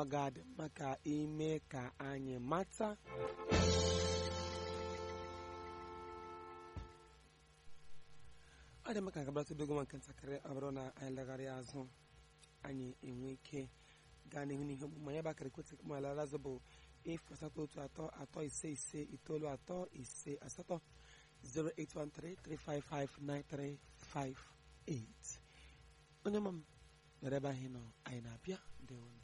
ọ ga-adị mma ka ime ka anyị mata ọ dị mma ka nke bịara dogo nwa nke ntakịrị ọ bụrụ na anyị legharịa azụ anyị enwe ike gaa n'ihu n'ihe omume ya bụ akara ekwentị ma lara azụ bụ efu asatọ otu atọ atọ ise ise itoolu atọ ise asatọ 08133559358 onye ma m nọrọ ebe ahụ nọ anyị na-abịa ndewo